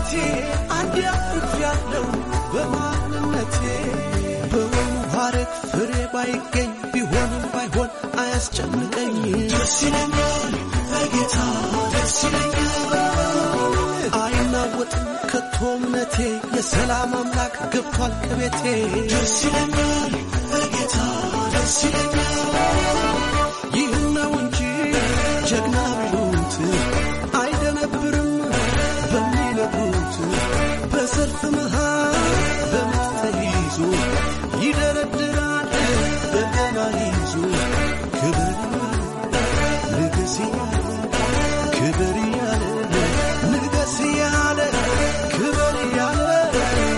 በሕይወቴ አንድ ያፍት ያለው በማንነቴ በወኑ ሐረግ ፍሬ ባይገኝ ቢሆንም ባይሆን አያስጨንቀኝ ደስ ይለኛል በጌታ ደስ ይለኛል አይናወጥም ከቶ እምነቴ የሰላም አምላክ ገብቷል ከቤቴ ደስ ይለኛል በጌታ ደስ ይለኛል ይህን ነው እንጂ ጀግና ቢሉት አይደነብርም በሚነግሩት በሰልፍ መሃል በምት ተይዞ ይደረድራል በገና ይዞ ክብር ንግስ እያለ ክብር እያለ ንገስ እያለ ክብር እያለ